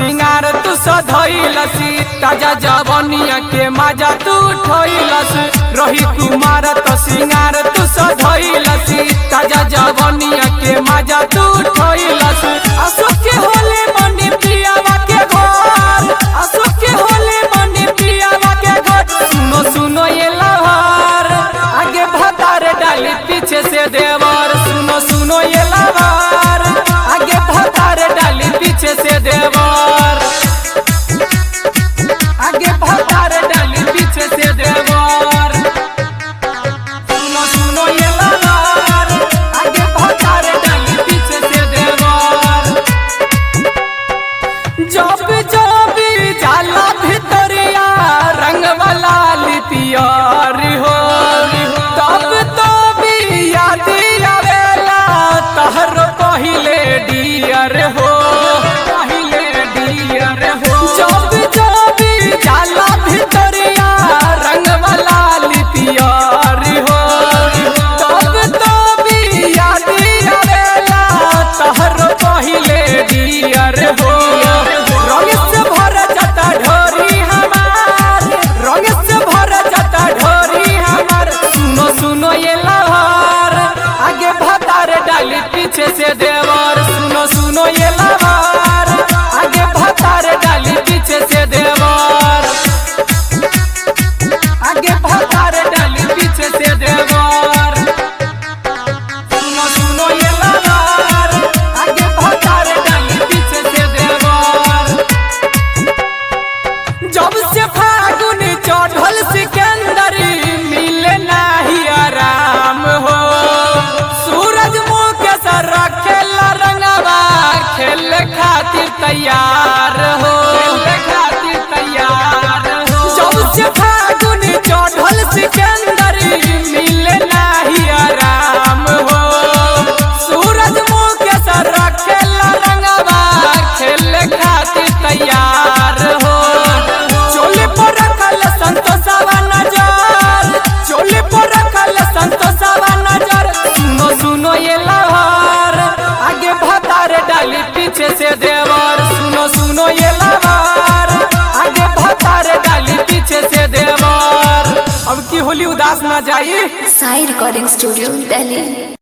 सिंगार तू सधैलसी ताजा जवनिया के मजा तू उठैलस रही कुमार तो सिंगार तू सधैलसी ताजा जवनिया के मजा तू उठैलस अशोक के होले मनी पियावा के घर अशोक के होले मनी पियावा के घर सुनो सुनो ये लहर आगे भतार डाली पीछे से देवर सुनो सुनो ये लहर आगे भतार डाली पीछे से देवर आगे भतार डाली पीछे से देवर सुनो सुनो ये लहर आगे भतार डाली पीछे से देवर जब जब जाला भितरिया रंग वाला लिपियर हो तब तब याद आवेला तहर पहिले डियर हो पहिले डियर हो जब जब जाला भितरिया रंग वाला लिपियर हो तब तब याद आवेला तहर पहिले डियर हो रंग से भर जाता ढोरी हमार रंग से भर जाता ढोरी हमार सुनो सुनो ये लहर आगे भतार डाली पीछे से देवर सुनो सुनो ये लहर आगे भतार डाली पीछे से देवर आगे भतार डाली पीछे से देवर सुनो सुनो ये लहर आगे भतार डाली पीछे से देवर जब से फागुन चढ़ल सिकंदर मिले नाही आराम हो सूरज मुँह के सर खेल रंगवा खेल खातिर तैयार हो खातिर तैयार हो जब से फागुन चढ़ल सिकंदर मिले नाही आराम हो सूरज मुँह के सर खेल रंगवा खेल खातिर तैयार हो चोले पर रखल संतोषवा नजर चोले पर रखल संतोषवा नजर सुनो सुनो ये लहर आगे भतार डाली पीछे से देवर सुनो सुनो ये लहर आगे भतार डाली पीछे से देवर अब की होली उदास ना जाई साई रिकॉर्डिंग स्टूडियो दिल्ली